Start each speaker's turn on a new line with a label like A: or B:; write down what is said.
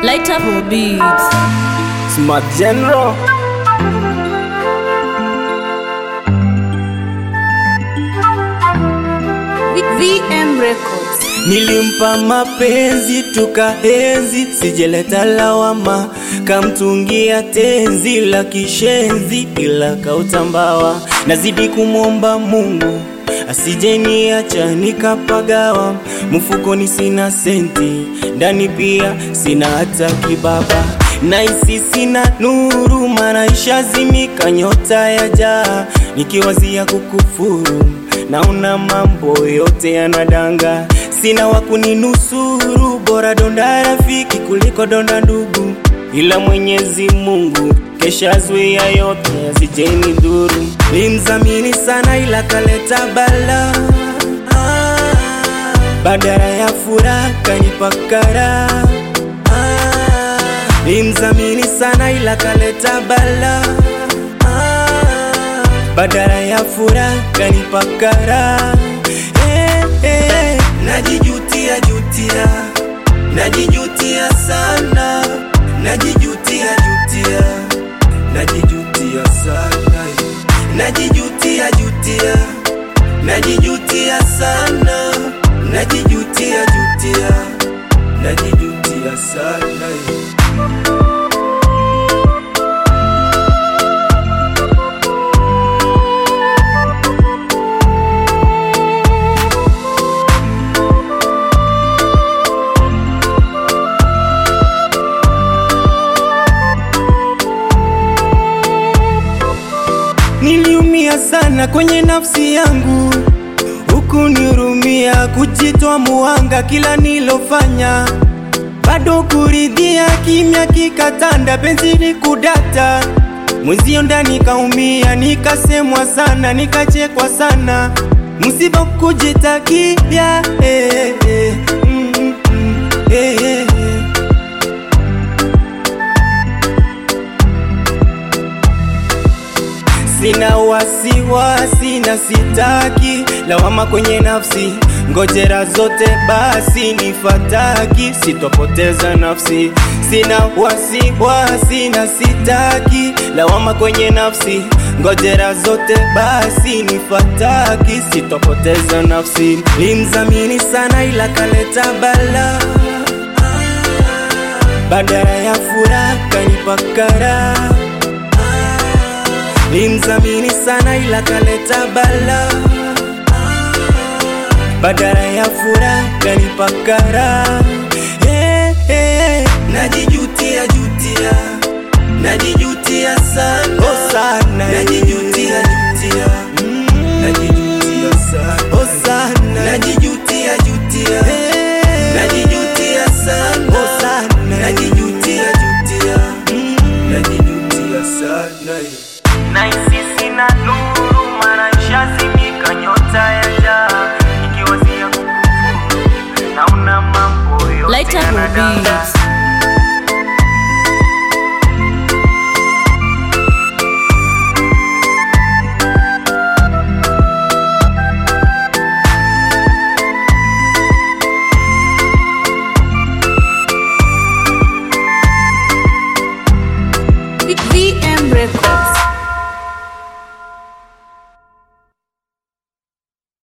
A: Light up your beats.
B: Smart General.
A: VM Records.
B: Nilimpa mapenzi tukaenzi, sijeleta lawama, kamtungia tenzi la kishenzi, ila kautambawa. Nazidi kumwomba Mungu asijeniacha nikapagawa, mfukoni sina senti, ndani pia sina hata kibaba, naisi sina nuru, maana ishazimika nyota ya jaa, nikiwazia kukufuru naona mambo yote yanadanga, sina wa kuninusuru, bora donda rafiki kuliko donda ndugu, ila Mwenyezi Mungu kesha zuia yote asijeni dhuru. Limdhamini sana ila kaleta bala, ah, badala ya furaha kanipa kara. Ah, Limdhamini sana ila kaleta bala, ah, badala ya furaha kanipa kara. Eh, eh, najijutia jutia, najijutia sana, najijutia jutia, najijutia sana, najijutia jutia, najijutia sana, najijutia jutia, najijutia sana. Niliumia sana kwenye nafsi yangu, huku nihurumia, kujitoa muhanga kila nilofanya, bado kuridhia, kimya kikatanda, penzi ni kudata, mwenzio ndani kaumia, nikasemwa sana, nikachekwa sana, msiba kujitakia, eh, eh, mm, mm, mm, eh, eh. Sina wasiwasi na sitaki lawama kwenye nafsi, ngojera zote basi nifataki, sitopoteza nafsi. Sina wasiwasi na sitaki lawama kwenye nafsi, ngojera zote basi nifataki, sitopoteza nafsi. Limdhamini sana ila kaleta bala, badala ya furaha kanipa kara Limdhamini sana ila kaleta bala, badala ya furaha kanipa kara. Eh, eh, najijutia jutia, najijutia sana, oh sana, najijutia